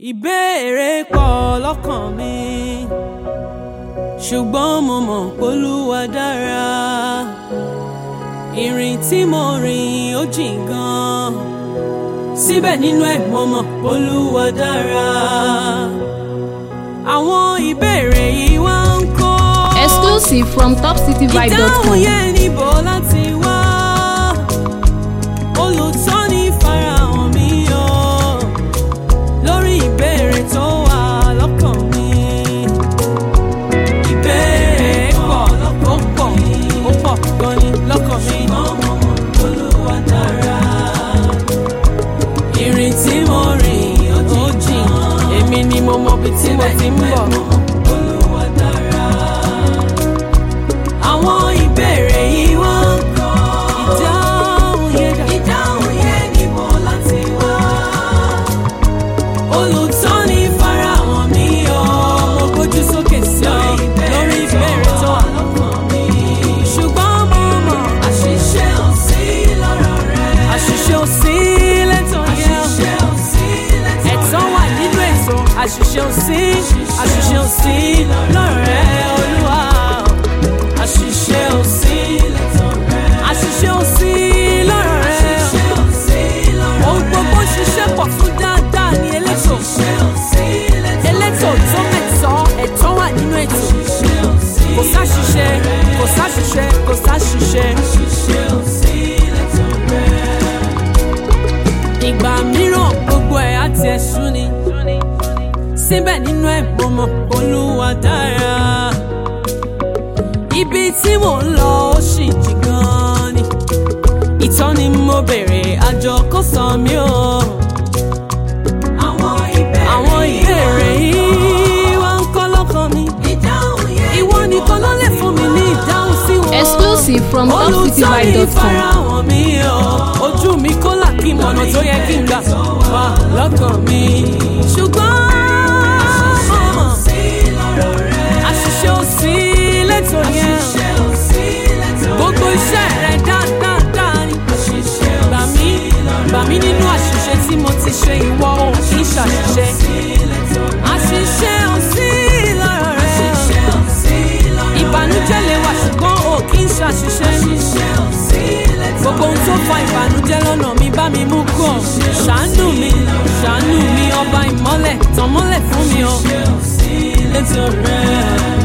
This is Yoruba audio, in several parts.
ìbéèrè pọ̀ lọ́kàn mi ṣùgbọ́n mo mọ̀ p'Olúwa dára ìrìn tí mo rìn ó jìn gan síbẹ̀ nínú ẹ̀ mo mọ̀ p'Olúwa dára àwọn ìbéèrè yìí wá ń kó Exclusive from ìdáhùn topcityvibe.com. yẹn níbo láti wá olùtọ́ni farahàn mi o lórí ìbéèrè tó wà lọ́kàn mi. ìbéèrè pọ̀ ó pọ̀ ó pọ̀ gan ni lọ́kàn mi. Olúwa dára. ìrìn tí mo rìn ó jìn èmi ni mo mọ ibi tí mo ti ń bọ̀. Olúwa dára àwọn ìbéèrè yìí wá ń kọ́. ìdáhùn yẹn dà. ìdáhùn yẹn níbo láti wá. olùtọ́ni farahàn mi o. mo gbójú sókè sí ọ lórí ìbéèrè tó wà lọ́kàn mi. ṣùgbọ́n mo mọ̀ àṣìṣe ò sí lọ́rọ̀ rẹ. àṣìṣe ò sí lẹ́tọ̀ yẹn. àṣìṣe ò sí lẹ́tọ̀ rẹ. ẹ̀tàn wà nínú ètò àṣìṣe ò sí àṣìṣe ò sí lọ́rọ̀ rẹ olúwa àṣìṣe ò sí àṣìṣe ò sí lọ́rọ̀ rẹ ohun gbogbo ṣiṣẹ́ pọ̀ fún dáadáa ní elétò elétò tó mẹ́tọ́ ẹ̀tọ́ wà nínú ètò kò sáṣìṣe kò sáṣìṣe kò sáṣìṣe. ìgbà mìíràn gbogbo ẹ̀ á tiẹ̀ sú ni síbẹ̀ nínú ẹ̀ mo mọ̀ Olúwa dára ibi tí mò ń lọ ó sì jì gan ni ìtọ́ni mo bèrè àjọ kò sọ mí o. àwọn ìbéèrè yìí wá ń kọ́ lọ́kàn mi ìwọ nìkan ló lè fún mi ní ìdáhùn sí wọn. Exclusive from olùtọ́ni topcityvibe.com. farahàn mi o ojú mi kó là kí mọ̀nà tó yẹ kí n gbà wá lọ́kàn mi. ṣùgbọ́n àṣìṣe ò sí lẹ́tọ̀ yẹn gbogbo iṣẹ́ rẹ̀ dáadáa ni. gbà mí gbà mí nínú àṣìṣe tí mo ti ṣe ìwọ ò kì í ṣàṣìṣe. àṣìṣe ò sí lọ́rọ̀ rẹ̀ ìbànújẹ́ lè wà ṣùgbọ́n ò kì í ṣàṣìṣe. gbogbo ohun tó fa ìbànújẹ́ lọ́nà mi bá mi mú kọ̀ ṣàánú mi ṣàánú mi ọba ìmọ́lẹ̀ tàn mọ́lẹ̀ fún mi o. létò rẹ̀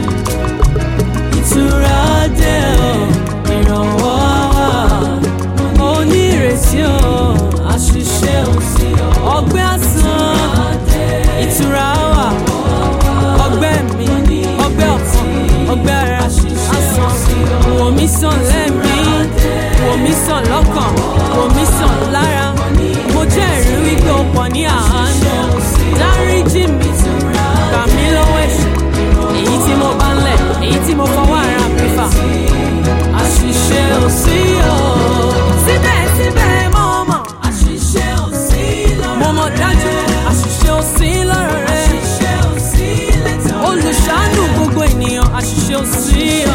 ìtura dé o ìrànwọ́ wà onírètí o àṣìṣe ò sí o ọgbẹ́ àsán ìtura wà ọgbẹ́ mi ọgbẹ́ ọ̀kan ọgbẹ́ ara àsán wò mí sàn lẹ́mí wò mí sàn lọ́kàn wò mí sàn lára mo jẹ́rìí wípé o pọ̀ ní àánú dáríjì mi gbà mí lọ́wọ́ ẹ̀ṣẹ̀ èyí tí mo bá ń lẹ̀ èyí tí mo fọwọ́ ara mi fà àṣìṣe ò sí o. síbẹ̀síbẹ̀ mo mọ̀ àṣìṣe ò sí lọ́rọ̀ rẹ. mo mọ̀ dájú àṣìṣe ò sí lọ́rọ̀ rẹ. àṣìṣe ò sí lẹ́tọ̀ rẹ. olùṣàánú gbogbo ènìyàn àṣìṣe ò sí o.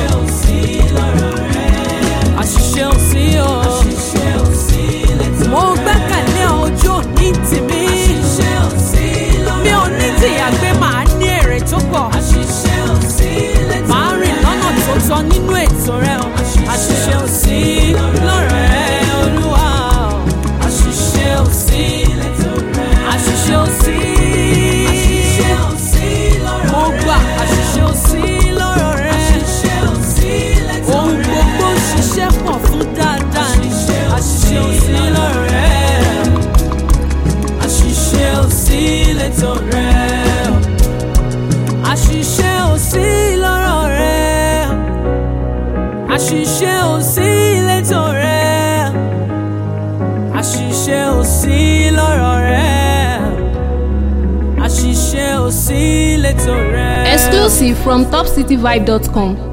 àṣìṣe ò sí o. àṣìṣe ò sí lẹ́tọ̀ rẹ. mo gbẹ́kẹ̀lé ojú òní tèmi. àṣìṣe ò sí lọ́rọ̀ rẹ. mi ò ní tìyà pé màá ní èrè tó pọ̀. àṣìṣe ò sí lẹ́tọ̀ rẹ. màá rìn lọ́nà tó tọ́ nínú ètò rẹ o. àṣìṣe ò sí lọ́rọ̀ rẹ olúwa o. àṣìṣe ò sí lẹ́tọ̀ rẹ. àṣìṣe ò sí. àṣìṣe ò sí lọ́rọ̀ rẹ. mo gbà àṣìṣe ò sí lọ́rọ̀ rẹ. àṣìṣe ò sí lẹ́tọ̀ rẹ. ohun gbogbo ń ṣiṣẹ́ pọ̀ fún dáadáa ni. àṣìṣe ò sí lọ́rọ̀ rẹ. àṣìṣe ò sí lẹ́tọ̀ rẹ. àṣìṣe ò sí lọ́rọ̀ rẹ. àṣìṣe ò sí lẹ́tọ̀ rẹ. àṣìṣe ò sí lọ́rọ̀ rẹ. àṣìṣe ò sí lẹ́tọ̀ rẹ. Exclusive from topcityvibe.com.